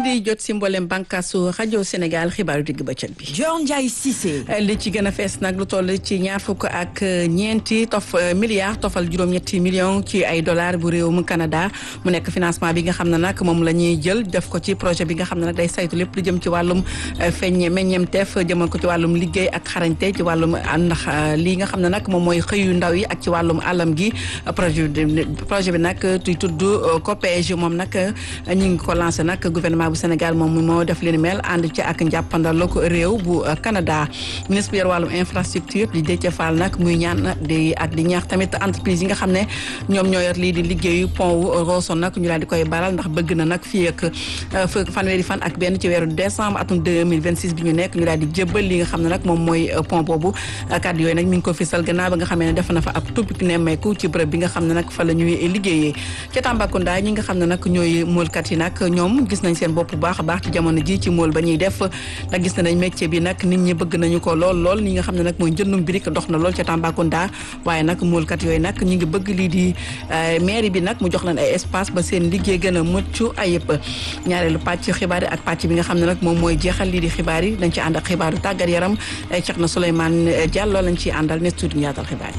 ngeen di jot si mboolem bànqaasu rajo Sénégal xibaaru digg bëccëg bi. Dior Ndiaye Cissé. li ci gën a fees nag lu toll ci ñaar fukk ak ñeenti tof milliards tofal juróom-ñetti millions ci ay dollars bu réewum Canada mu nekk financement bi nga xam ne nag moom la ñuy jël def ko ci projet bi nga xam ne nag day saytu lépp lu jëm ci wàllum feññe meññeemteef jëmal ko ci wàllum liggéey ak xarañte ci wàllum ndax lii nga xam ne nag moom mooy xëyu ndaw yi ak ci wàllum alam gi projet bi projet bi nag tuy tudd COPEGE moom nag ñu ngi ko lancé nag gouvernement bu Sénégal moom moo def li ni mel ànd ci ak njàppandal ko réew bu Canada ministre bi yor wàllum infrastructure di Déthié Fall nag muy ñaan di ak di ñaax tamit entreprise yi nga xam ne ñoom ñoo yor lii di liggéeyu pont wu Rosso nag ñu daal di koy baral ndax bëgg na nag fii ak fanweeri fan ak benn ci weeru décembre atum 2026 bi ñu nekk ñu daal di jébbal li nga xam ne nag moom mooy pont boobu kàddu yooyu nag mi ngi ko fisal gannaaw ba nga xam ne def na fa ab tubbik nemmeeku ci bërëb bi nga xam ne nag fa la ñuy liggéeyee ca Tambacounda ñi nga xam ne nag ñooy moolkat yi nag ñoom gis nañ seen bopp bu baax a baax ci jamono ji ci mool ba ñuy def ndax gis nañ métier bi nag nit ñi bëgg nañu ko lool lool ñi nga xam ne nag mooy njëndum birik dox na lool ca Tambacounda waaye nag moolkat yooyu nag ñi ngi bëgg lii di mairie bi nag mu jox leen ay espace ba seen liggéey gën a mucc ayib ñaareelu pàcc xibaar yi ak pàcc bi nga xam ne nag moom mooy jeexal lii di xibaar yi dañ ci ànd ak xibaaru tàggat yaram ceex na Souleymane Diallo lañ ciy àndal ne tuuti ñu yaatal xibaar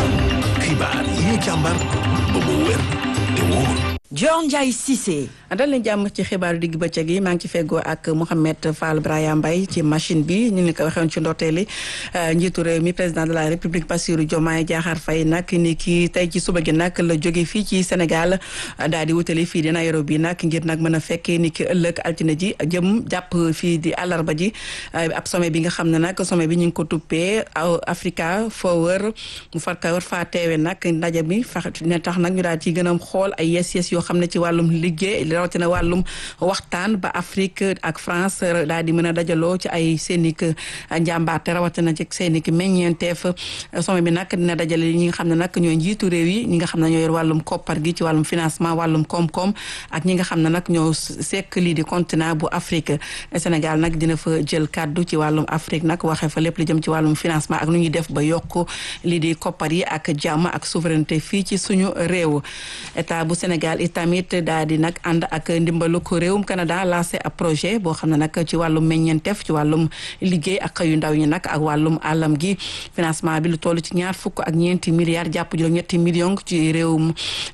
yi xibaar yi ñu càmbar ba mu wér te wóor Dior Ndiaye Cissé. dal leen jàmm ci xibaaru digg bëccëg yi maa ngi ci feggoo ak Mouhamed Fall Braya Mbaye ci machine bi ñu ngi ko waxee woon ci ndorteeli njiitu réew mi président de la république Bassirou Diomaye Diakhar Faye nag ni ki tey ci suba gi nag la jóge fii ci Sénégal daal di wutali fii di Nairobi nag ngir nag mën a fekkee ni ki ëllëg altine ji jëm jàpp fii di àllarba ji ab sommet bi nga xam ne nag sommet bi ñu ngi ko tuppee Africa Forward mu far ka war faa teewe nag ndaje bi fa ne tax nag ñu daal ci gën a xool ay yes yes yoo xam ne ci wàllum liggéey rawatina wàllum waxtaan ba Afrique ak France daal di mën a dajaloo ci ay seenik njàmbaarte rawatina ci seenik meññeenteef sommet bi nag dina dajale ñi nga xam ne nag ñooy njiitu réew yi ñi nga xam ne ñoo yor wàllum koppar gi ci wàllum financement wàllum koom-koom ak ñi nga xam ne nag ñoo sekk lii di continent bu Afrique Sénégal nag dina fa jël kàddu ci wàllum Afrique nag waxee fa lépp lu jëm ci wàllum financement ak nu ñuy def ba yokk lii di koppar yi ak jàmm ak souveraineté fii ci suñu réew état bu Sénégal itamit daal di nag ànd ak ndimbalu ko réewum Canada lancé ab projet boo xam ne nag ci wàllum meññeenteef ci wàllum liggéey ak xëyu ndaw ñi nag ak wàllum àllam gi financement bi lu toll ci ñaar fukk ak ñeenti milliards jàpp juróom ñetti millions ci réewum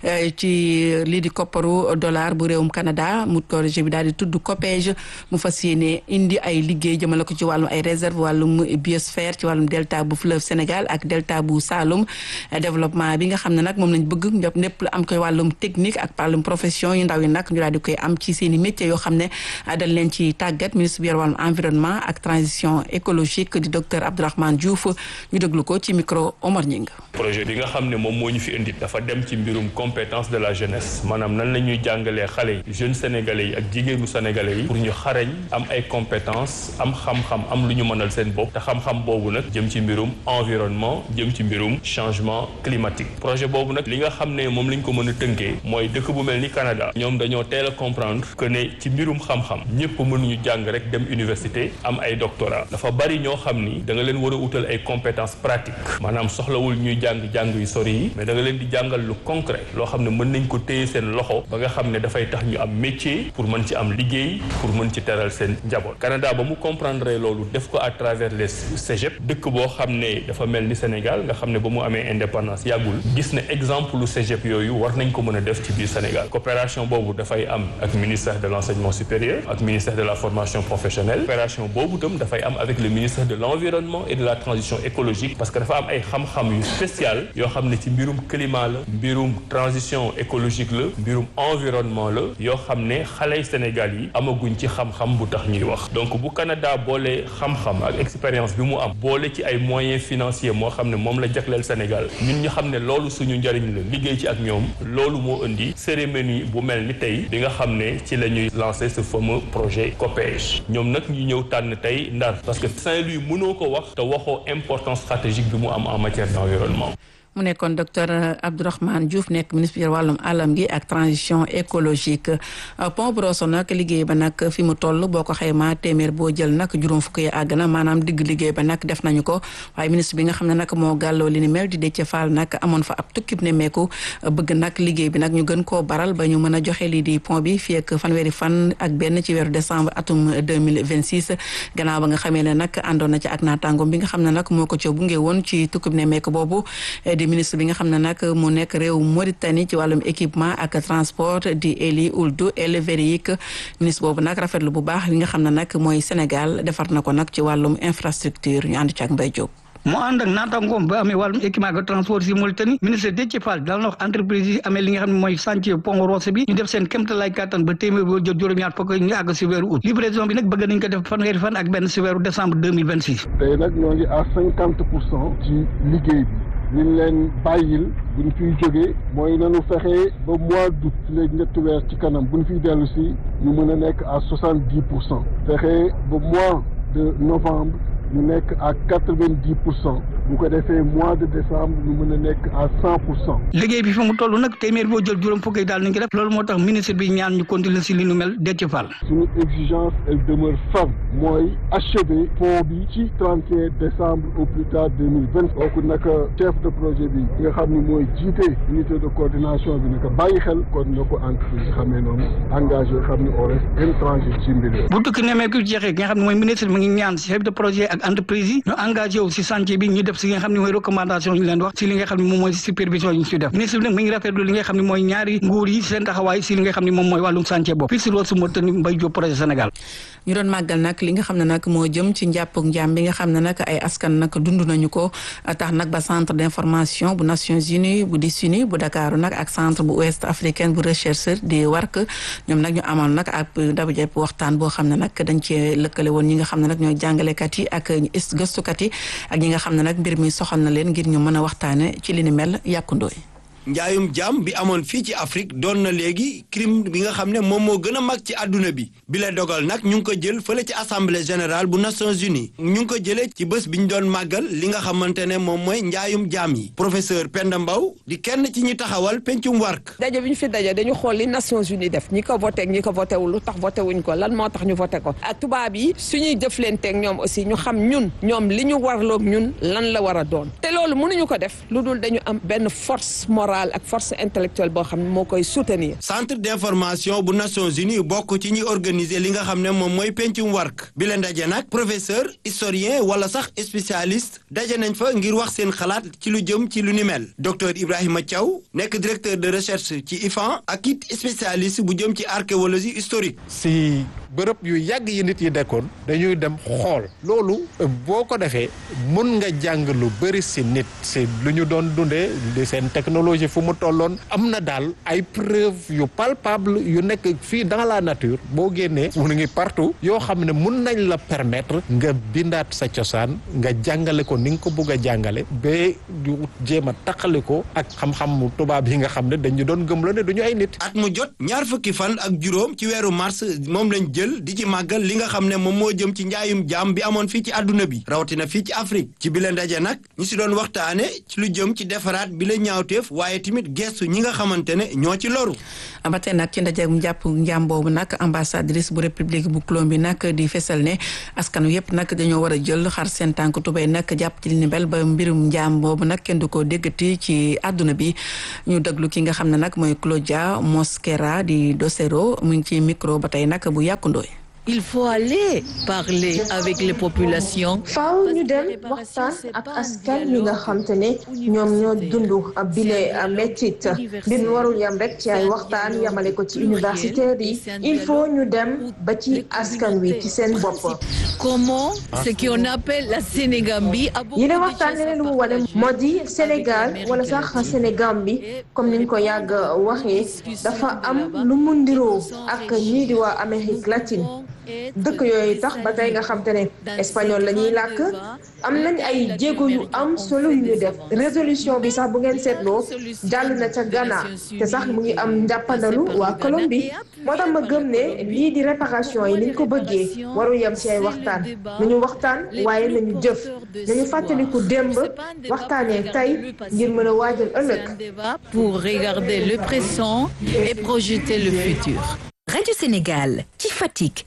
ci lii di kopparu dollar bu réewum Canada mu projet bi daal di tudd COPEGE mu fas yéene indi ay liggéey jëmale ko ci wàllum ay réserve wàllum biosphère ci wàllum delta bu fleuve Sénégal ak delta bu Saloum développement bi nga xam ne nag moom lañ bëgg ñëpp lépp am koy wàllum technique ak wàllum profession yu ndaw yi nag ñu daal di koy am ci seen i métiers yoo xam ne dañ leen ci tàggat ministre bi yor wàllum environnement ak transition écologique di docteur Abdourahmane Diouf ñu déglu ko ci micro Omar Ñing projet bi nga xam ne moom moo ñu fi indi dafa dem ci mbirum compétence de la jeunesse maanaam nan la ñuy jàngalee xale yi jeunes sénégalais yi ak jigéenu sénégalais yi pour ñu xarañ am ay compétence am xam-xam am lu ñu mënal seen bopp te xam-xam boobu nag jëm ci mbirum environnement jëm ci mbirum changement climatique projet boobu nag li nga xam ne moom lañ ko mën a tënkee mooy dëkk bu mel ni Canada ñoom dañoo teel a comprendre que ne ci mbirum xam-xam ñëpp mënuñu jàng rek dem université am ay doctorat dafa bari ñoo xam ni da nga leen war a utal ay compétences pratiques maanaam soxlawul ñuy jàng jàng yu sori yi mais da nga leen di jàngal lu concret loo xam ne mën nañ ko téye seen loxo ba nga xam ne dafay tax ñu am métier pour mën ci am liggéey pour mën ci teral seen njaboot Canada ba mu comprendre loolu def ko à travers les cégep dëkk boo xam ne dafa mel ni Sénégal nga xam ne ba mu amee indépendance yàggul gis ne exemple lu cégep yooyu war nañ ko mën a def ci biir Sénégal coopération boobu dafay am ak ministère de l'enseignement supérieur ak ministère de la formation professionnelle coopération boobu tam dafay am avec le ministère de l'environnement et de la transition écologique parce que dafa am ay xam-xam yu spécial yoo xam ne ci mbirum climat la mbirum transition écologique la mbirum environnement la yoo xam ne xaley Sénégal yi amaguñ ci xam-xam bu tax ñuy wax donc bu Canada boole xam-xam ak expérience bi mu am boole ci ay moyens financiers moo xam ne moom la jagleel Sénégal ñun ñu xam ne loolu suñu njëriñ la liggéey ci ak ñoom loolu moo indi cérémonie bu mel ni tey bi nga xam ne ci la ñuy lancer ce fameux projet COPEGE ñoom nag ñu ñëw tànn tey Ndar parce que Saint-Louis mënoo ko wax te waxoo importance stratégique bi mu am en matière d'environnement mu nekkoon docteur Abdourahmane Diouf nekk ministre wàllum alam gi ak transition écologique pont bu Rosso nag liggéey ba nag fi mu toll boo ko xaymaa téeméer boo jël nag juróom fukk yi àgg na maanaam digg liggéey ba nag def nañu ko waaye ministre bi nga xam ne nag moo gàlloo li ni mel di Déthié Fall nag amoon fa ab tukkib ne meeku bëgg nag liggéey bi nag ñu gën koo baral ba ñu mën a joxe lii di pont bi fii ak fanweeri fan ak benn ci weeru décembre atum 2026 gannaaw ba nga xamee ne nag àndoon na ci ak naataangoom bi nga xam ne nag moo ko ca bunge woon ci tukkib ne meeku boobu di ministre bi nga xam ne nag mu nekk réew Mauritanie ci wàllum équipement ak transport di Eli Ould El Vereïk ministre boobu nag rafetlu bu baax li nga xam ne nag mooy Sénégal defar na ko nag ci wàllum infrastructure ñu ànd ci ak Mbaye Diop. moo ànd ak naataangoom ba amee wàllum équipement ak transport si Mauritanie ministre Déthié Fall daal na wax entreprise yi amee li nga xam ne mooy chantier pont Rosso bi ñu def seen kéemtalaay kàttan ba téeméer boo jot juróom-ñaar fukk ñu àgg si weeru août livraison bi nag bëgg nañ ko def fanweeri fan ak benn si weeru décembre deux mille vingt six. tey nag ñoo ngi à cinquante pour cent ci liggéey bi ñu leen bàyyil bu ñu fiy jógee mooy nañu fexe ba mois d'août léegi ñetti weer ci kanam bu ñu fiy dellu si ñu mën a nekk à soixante dix pour cent fexe ba mois de novembre ñu nekk à quatre vingt dix pour cent bu ko defee mois de décembre ñu mën a nekk à cent pour cent. liggéey bi fi mu toll nag téeméer boo jël juróom fukk yi daal nañ ko def loolu moo tax ministre bi ñaan ñu continuer si li nu mel Déthié Fall. suñu exigence elle demeure ferme mooy achever pont bi ci 31 décembre au plus tard 2020 kooku nag chef de projet bi nga xam ni mooy jiite unité de coordination bi naka bàyyi xel kon na ko entreprise yi xamee noonu engagé xam ni on reste intransigeant ci mbir bu tukki nemmeeku jeexee ki nga xam ne mooy ministre mi ngi ñaan chef de projet ak entreprise yi ñu engagé wu si chantier bi ñu def si li nga xam ne mooy recommandation yi ñu leen wax si li nga xam ne moom mooy supervision yi ñu si def ministre bi nag mi ngi rafetlu li nga xam ne mooy ñaari nguur yi seen taxawaay si li nga xam ne moom mooy wàllum chantier boobu fii si Rosso Mauritanie Mbaye Diop projet Sénégal ñu doon màggal nag li nga xam ne nag moo jëm ci njàppug njaam bi nga xam ne nag ay askan nag dund nañu ko tax nag ba centre d'information bu Nations Unies bu DISUNI bu Dakar nag ak centre bu ouest africaine bu recherche di WARC ñoom nag ñu amal nag ab dabu jëpp waxtaan boo xam ne nag dañ cee lëkkale woon ñi nga xam ne nag ñooy jàngalekat yi ak gëstukat yi ak ñi nga xam ne nag mbir mi soxal na leen ngir ñu mën a waxtaane ci li ni mel yàkkundooy njaayum jaam bi amoon fii ci Afrique doon na léegi crime bi nga xam ne moom moo gën a mag ci àdduna bi bi la dogal nag ñu ngi ko jël fële ci assemblée générale bu Nations Unies ñu ngi ko jëlee ci bés bi ñu doon màggal li nga xamante ne moom mooy njaayum jaam yi professeur Penda Mbow di kenn ci ñi taxawal pencum wark daje bi ñu fi daje dañu xool li Nations Unies def ñi ko voté ak ñi ko voté wul lu tax voté wuñ ko lan moo tax ñu voté ko ak tubaab yi suñuy jëflanteeg ñoom aussi ñu xam ñun ñoom li ñu warloog ñun lan la war a doon te loolu mënuñu ko def lu dul dañu am benn force morale ak force intellectuelle boo xam ne moo koy soutenir. centre d'information bu Nations Unies bokk ci ñi organiser li nga xam ne moom mooy pencum wark bi la ndaje nag professeur historien wala sax spécialiste daje nañ fa ngir wax seen xalaat ci lu jëm ci lu ni mel docteur Ibrahima Thiaw nekk directeur de recherche ci IFAN ak it spécialiste bu jëm ci archéologie historique. si bërëb yu yàgg yi nit yi dekkoon dañuy dem xool loolu boo ko defee mun nga jàng lu bëri si nit si lu ñu doon dundee di seen technologie fu mu tolloon am na daal ay preuve yu palpable yu nekk fii dans la nature boo génnee mu ngi partout yoo xam ne mun nañ la permettre nga bindaat sa cosaan nga jàngale ko ni nga ko bugg a jàngale ba du jéem a taqali ko ak xam-xam tubaab yi nga xam ne dañu doon gëmloo ne du ñu ay nit. at mu jot ñaar fukki fan ak juróom ci weeru mars moom lañ jël di ci màggal li nga xam ne moom moo jëm ci njaayum jaam bi amoon fii ci àdduna bi rawatina fii ci Afrique ci bi la ndaje nag ñi si doon waxtaane ci lu jëm ci defaraat bi la ñaawteef waaye tamit gestu ñi nga xamante ne ñoo ci loru. ba tey nag ci ndaje mu jàpp njaam boobu nag ambassadrice bu république bu Colombie nag di fesal ne askanu yëpp nag dañoo war a jël xar seen tànk tubéy nag jàpp ci li ni mel ba mbirum njaam boobu nag kenn du ko déggati ci àdduna bi ñu déglu ki nga xam ne nag mooy Claudia Mosquera di Docero mu ngi ci micro ba tey nag bu yàkkundooy Il faut aller parler avec les populations. faaw ñu dem waxtaan ak askan yi nga xam te ne ñoom ñoo dund bile mettit mbir mi warul yam rek ci ay waxtaan yamale ko ci universitaires yi il faut ñu dem ba ci askan wi ci seen bopp. Comment ce qu'on appelle la Sénégambie a yi ne waxtaan leneen lu mu wane moo di Sénégal wala sax Sénégambie comme niñ ko yàgg waxee dafa am lu mu ndiroo ak ñii di waa Amérique latine dëkk yooyu tax ba tey nga xam te ne espagnol la ñuy làkk am nañ ay jéego yu am solo yu ñu def résolution bi sax bu ngeen seetloo jàll na ca Ghana te sax mu ngi am njàppandalu waa Colombie moo tax ma gëm ne lii di réparation yi niñ ko bëggee waru yem ci ay waxtaan nañu waxtaan waaye nañu jëf nañu fàttaliku démb waxtaanee tey ngir mën a waajal ëllëg pour regarder le présent et projeter le futur. Radio Sénégal ci Fatick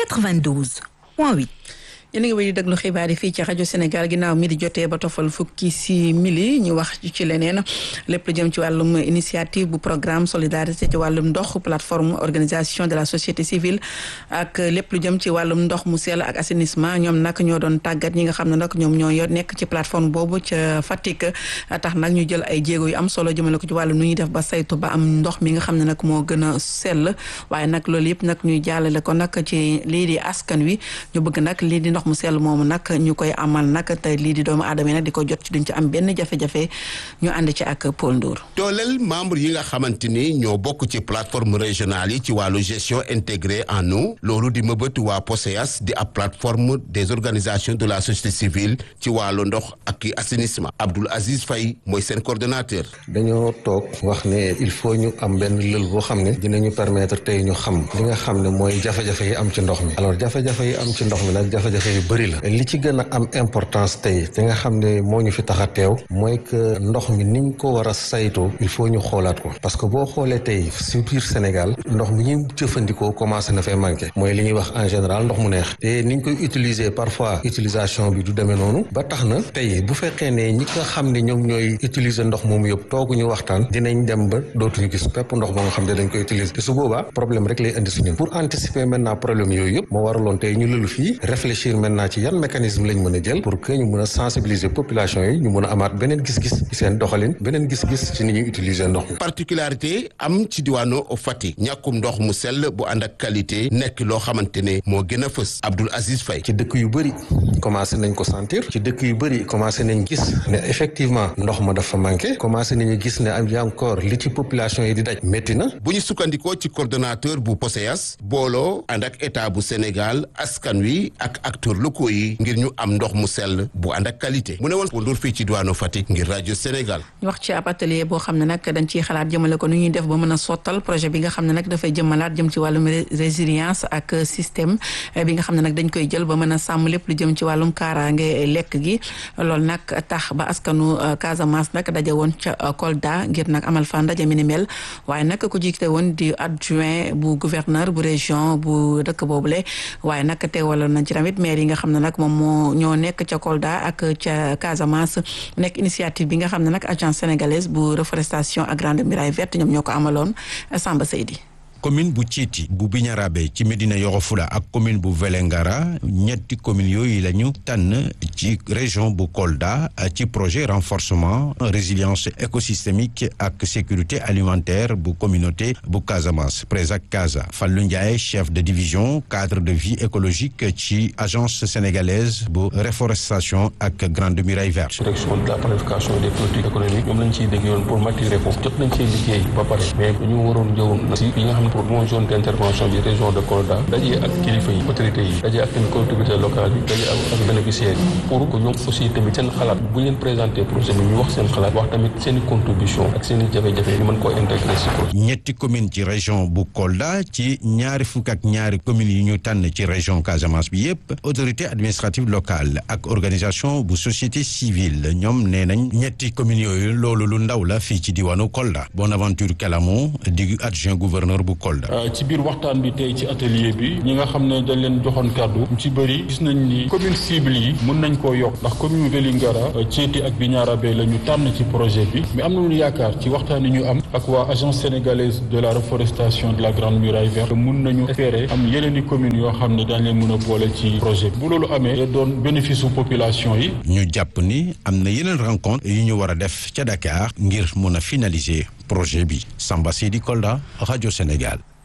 92.8 yéen a ngi wéy di déglu xibaar yi fii ci rajo Sénégal ginnaaw mi di jotee ba tofal fukki si mili ñu wax ci leneen lépp lu jëm ci wàllum initiative bu programme solidarité ci wàllum ndox plateforme organisation de la société civile ak lépp lu jëm ci wàllum ndox mu sell ak assainissement ñoom nag ñoo doon tàggat ñi nga xam ne nag ñoom ñoo yor nekk ci plateforme boobu ca Fatick tax nag ñu jël ay jéego yu am solo jëmale ko ci wàllum nu ñuy def ba saytu ba am ndox mi nga xam ne nag moo gën a sell waaye nag loolu yëpp nag ñuy jàllale ko nag ci lii di askan wi ñu bëgg nag lii di ndox mu sell moomu nag ñu koy amal nag te lii di doomu aadama yi nag di ko jot ci duñ ci am benn jafe-jafe ñu ànd ci ak Paul Ndour dooleel membre yi nga xamante ni ñoo bokk ci plateforme régionale yi ci wàllu gestion intégrée en eau loolu di mëbët waa POSEAS di ab plateforme des organisations de la société civile ci wàllu ndox ak assainissement Abdoul Aziz Faye mooy seen coordonnateur dañoo toog wax ne il faut ñu am benn lël boo xam ne dinañu permettre tey ñu xam li nga xam ne mooy jafe-jafe yi am ci ndox mi alors jafe-jafe yi am ci ndox mi nag jafe-jafe yu bëri la li ci gën a am importance tey te nga xam ne moo ñu fi tax a teew mooy que ndox mi niñ ko war a saytoo il faut ñu xoolaat ko parce que boo xoolee tey si biir Sénégal ndox mi ñuy jëfandikoo commencé na fay manqué mooy li ñuy wax en général ndox mu neex te niñ koy utiliser parfois utilisation bi du demee noonu ba tax na tey bu fekkee ne ñi nga xam ne ñoom ñooy utiliser ndox moomu yëpp tooguñu waxtaan dinañ dem ba dootuñu gis pepp ndox ba nga xam ne dañ koy utiliser te su boobaa problème rek lay indi si ñun pour anticiper maintenant problème yooyu yëpp moo waraloon tey ñu lëlu fii réfléchir maintenant ci yan mécanisme lañ mën a jël pour que ñu mën a sensibiliser population yi ñu mën a amaat beneen gis-gis ci seen doxalin beneen gis-gis ci ni ñuy utiliser ndox mi. particularité am ci diwaanu Fatick ñàkkum ndox mu sell bu ànd ak qualité nekk loo xamante ne moo gën a fës Abdoul Aziz Faye. ci dëkk yu bëri commencé nañ ko sentir ci dëkk yu bëri commencé nañ gis ne effectivement ndox ma dafa manqué commencé nañu gis ne am encore li ci population yi di daj métti na. bu ñu sukkandikoo ci coordonnateur bu POSEAS booloo ànd ak état bu Sénégal askan wi ak acteurs locaux yi ngir ñu am ndox mu sell bu ànd ak qualité mu ne woon Ndour fii ci diwaanu Fatick ngir rajo Sénégal. ñu wax ci ab atelier boo xam ne nag dañ ciy xalaat jëmale ko nu ñuy def ba mën a sottal projet bi nga xam ne nag dafay jëmalaat jëm ci wàllum résilience ak système bi nga xam ne nag dañ koy jël ba mën a sàmm lépp lu jëm ci wàllum kaaraange lekk gi loolu nag tax ba askanu Casamance nag daje woon ca Kolda ngir nag amal fa ndaje mi ni mel waaye nag ku jiite woon di adjoint bu gouverneur bu région bu dëkk boobule waaye nag teewaloon nañ ci tamit maire yi nga xam ne nag moom moo ñoo nekk ca Kolda ak ca Casamance nekk initiative bi nga xam ne nag agence sénégalaise bu reforestation ak Grande Muraille Verte ñoom ñoo ko amaloon Samba Seydi commune bu Thiéty bu Bignarabe ci Médina Yoro Foulah ak commune bu Vélingara ñetti communes yooyu la ñu tànn ci région bu Kolda ci projet renforcement résilience écosystémique ak sécurité alimentaire bu communauté bu Casamance Présac Casa Fallou Ndiaye chef de division cadre de vie écologique ci agence sénégalaise bu réforestation ak Grande Muraille Verte. direction de la planification des politiques économiques ñoom lañ ciy dégg yoon pour maturer foofu jot nañ ciy liggéey ba pare mais dañu waroon jëw si yi nga xam ne pour mon zone d' intervention bi région de Kolda dajee ak kilifa yi autorités yi dajee ak tamit collectivité locale yi dajee ak bénéficiaires yi pour que ñoom aussi tamit seen xalaat bu ñu leen présenter projet bi ñu wax seen xalaat wax tamit seen i contribution ak seen i jafe-jafe ñu mën koo intégrer si projet ñetti commune ci région bu Kolda ci ñaari fukk ak ñaari communes yi ñu tànn ci région Casamance bi yépp autorité administrative locale ak organisation bu société civile ñoom nee nañ ñetti communes yooyu loolu lu ndaw la fii ci diwaanu Kolda Bonaventure Kalamo di adjoint gouverneur bu Kolda. ci biir waxtaan bi tey ci atelier bi ñi nga xam ne dañ leen joxoon kàddu ñu ci bëri gis nañ ni commune cible yi mën nañ koo yokk ndax commune Vélingara Thiéty ak Bignarabe la ñu tànn ci projet bi mais am nañu yaakaar ci waxtaan yi ñu am ak waa agence sénégalaise de la reforestation de la Grande Muraille Verte mun nañu espérer am yeneen i communes yoo xam ne dañ leen mën a boole ci projet bi bu loolu amee da doon bénéfice su population yi. ñu jàpp ni am na yeneen rencontre yu ñu war a def ca Dakar ngir mun a finaliser projet bi Samba Sidi Kolda rajo Sénégal.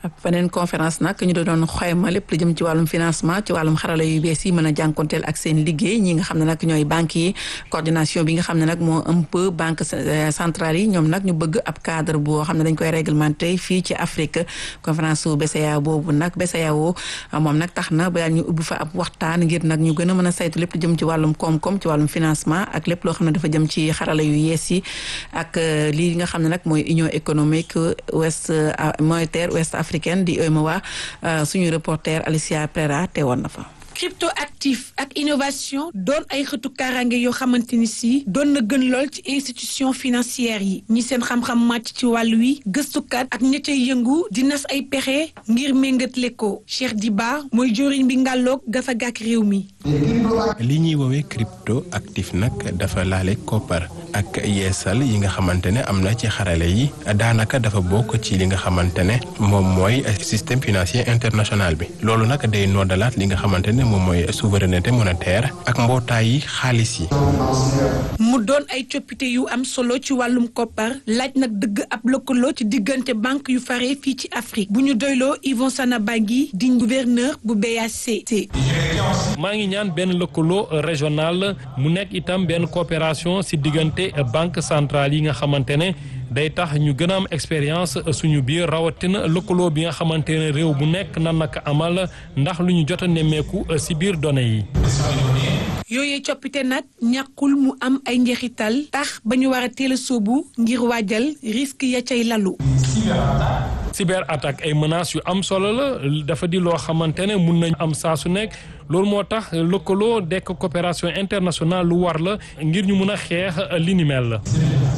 beneen conférence nag ñu doon xoyma lépp lu jëm ci wàllum financement ci wàllum xarala yu bees yi mën a jànkonteel ak seen liggéey ñi nga xam ne nag ñooy banques yi coordination bi nga xam ne nag moo un peu banque centrale yi ñoom nag ñu bëgg ab cadre boo xam ne dañ koy réglementé fii ci Afrique conférence su BCEAO boobu nag BCEAO moom nag tax na ba ñu ubbi fa ab waxtaan ngir nag ñu gën a mën a saytu lépp lu jëm ci wàllum koom-koom ci wàllum financement ak lépp loo xam ne dafa jëm ci xarala yu yees yi ak lii nga xam ne nag mooy union économique ouest monétaire ouest africaine di UEMOA suñu reporter Alicia Prera teewoon na fa. crypto actif ak innovation doon ay xëtu kaaraange yoo xamante ni si doon na gën lool ci institution financière yi ñi seen xam-xam màcc ci wàll wi gëstukat ak ña cay yëngu di nas ay pexe ngir méngatle ko Cheikh Diba mooy joriñ bi ngàlloog gafa gàkk réew mi. li ñuy woowee crypto actif nag dafa laale koppar ak yeesal yi nga xamante ne am na ci xarale yi daanaka dafa bokk ci li nga xamante ne moom mooy système financier international bi loolu nag day noddalaat li nga xamante ne moom mooy souveraineté monétaire ak mbootaay yi xaalis yi. mu doon ay coppite yu am solo ci wàllum koppar laaj nag dëgg ab lëkkaloo ci diggante banque yu fare fii ci Afrique bu ñu doyloo Yvon Sanabagui di gouverneur bu BACT. maa ngi ñaan benn lëkkaloo régional mu nekk itam benn coopération si diggante banque centrale yi nga xamante ne day tax ñu gën a am expérience suñu biir rawatina lëkkaloo bi nga xamante ne réew bu nekk nan naka amal ndax lu ñu jot a nemmeeku si biir données yi. yooyee coppite nag ñàkkul mu am ay njeexital tax ba ñu war a teel a sóobu ngir waajal risque ya cay lalu. cyber attaque ay menaces yu am solo la dafa di loo xamante ne mun nañ am saa su nekk loolu moo tax lëkkaloo dekk coopération internationale lu war la ngir ñu mun a xeex li ni mel la.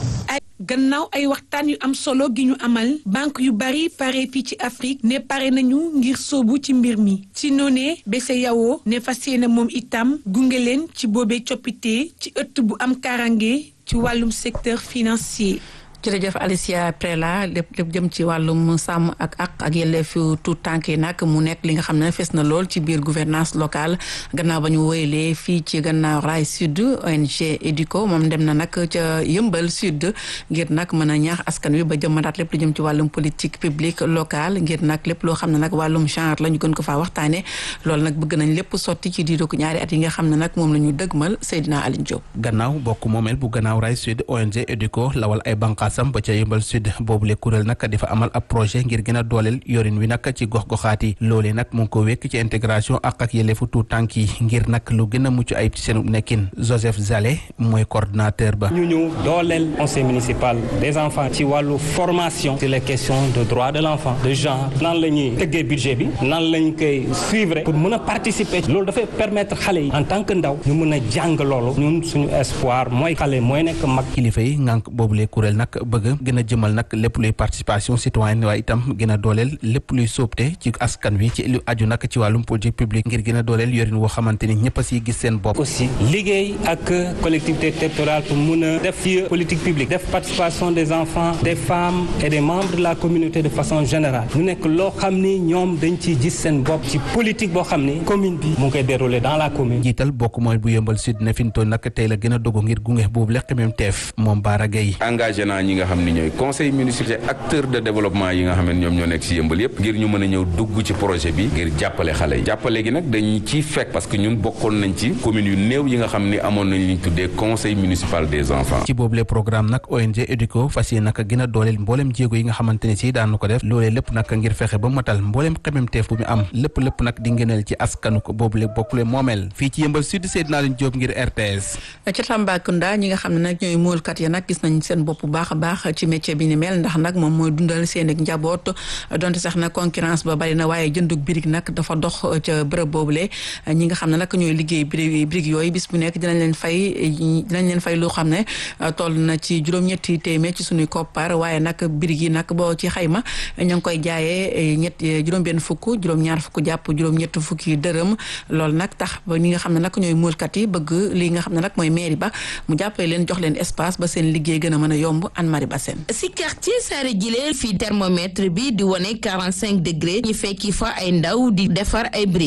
gannaaw ay waxtaan yu am solo gi ñu amal banque yu bari pare fii ci Afrique ne pare nañu ngir sóobu ci mbir mi ci noonee BCEAO ne fas yéene moom itam gunge leen ci boobee coppite ci ëtt bu am karange ci wàllum secteur financier. jërëjëf Alicia Prela lépp lépp jëm ci wàllum sàmm ak ak ak yelleefu tout tànk yi nag mu nekk li nga xam ne fees na lool ci biir gouvernance locale gannaaw ba ñu wéyalee fii ci gannaaw raay sud ONG Educo moom dem na nag ca yëmbal sud ngir nag mën a ñaax askan wi ba jëmmataat lépp lu jëm ci wàllum politique publique locale ngir nag lépp loo xam ne nag wàllum genre la ñu gën ko faa waxtaane loolu nag bëgg nañ lépp sotti ci diiru ko ñaari at yi nga xam ne nag moom la ñu dëgmal Seydina Aline Diop. gannaaw bokk moomeel bu gannaaw raay sud ONG Educo lawal ay banqaas sam ba ca yëmbal sud boobu le kuréel nag dafa amal ab projet ngir gën a dooleel yorin wi nag ci gox goxaat yi loolee nag mu ngi ko wekk ci intégration ak ak yelleefu tout tànk yi ngir nag lu gën a mucc ayib ci seen nekkin Joseph Zale mooy coordinateur ba ñu ñëw dooleel conseil municipal des enfants ci wàllu formation sur les questions de droit de l'enfant de genre nan la ñuy tëggee budget bi nan lañ koy suivre pour mën a participer loolu dafay permettre xale yi en tant que ndaw ñu mën a jàng loolu ñun suñu espoir mooy xale mooy nekk mag kilifa yi ngànk boobu le kuréel nag bëgg gën a jëmal nag lépp luy participation citoyenne waaye itam gën a dooleel lépp luy sóobte ci askan wi ci lu aju nag ci wàllum politique publique ngir gën a dooleel yorin woo xamante ni ñëpp a siy gis seen bopp. aussi liggéey ak collectivité territoriale pour mun a def ci politique publique def participation des enfants des femmes et des membres de la communauté de façon générale mu nekk loo xam ni ñoom dañ ciy gis seen bopp ci politique boo xam ni commune bi mu ngi koy dérouler dans la commune. jiital bokk mooy bu yëmbal sud ne fi mu toll nag tey la gën a dogu ngir gunge boobu lekk même teef moom Baara Gueye. engagé naa ñi nga xam ni ñooy conseil municipal acteur de développement yi nga xam ne ñoom ñoo nekk ci yëmbal yépp ngir ñu mën a ñëw dugg ci projet bi ngir jàppale xale yi jàppale gi nag dañuy ciy fekk parce que ñun bokkoon nañ ci commune yu néew yi nga xam ni amoon nañ li ñu tuddee conseil municipal des enfants ci boobule programme nag ONG Educo fas yéene nag gën a dooleel mboolem jéego yi nga xamante ne si daan na ko def loolee lépp nag ngir fexe ba matal mboolem xememteef bu mu am lépp lépp nag di ngëneel ci askanu ko boobule bokkule moomeel fii ci yëmbal sud Seydina Leen Diop ngir RTS ca Tambacounda ñi nga xam ne nag ñooy moolkat ya nag gis nañ seen bopp bu baax a baax ci métier bi ni mel ndax nag moom mooy dundal seen ak njaboot donte sax nag concurrence ba bari na waaye jëndug birig nag dafa dox ca bërëb boobule ñi nga xam ne nag ñooy liggéey birig birig yooyu bis bu nekk dinañ leen fay dinañ leen fay loo xam ne toll na ci juróom-ñetti téeméer ci suñuy koppar waaye nag birig yi nag boo ci xayma ña ngi koy jaayee ñett juróom-benn fukk juróom-ñaar fukk jàpp juróom-ñett fukki dërëm loolu nag tax ba ñi nga xam ne nag ñooy muulkat yi bëgg lii nga xam ne nag mooy mairie ba mu jàppale leen jox leen espace ba seen liggéey gën a mën a yomb Anne Marie Bassène si quartier Saare Jile fii thermomètre bi di wone 45 degré ñu fekki fa ay ndaw di defar ay briques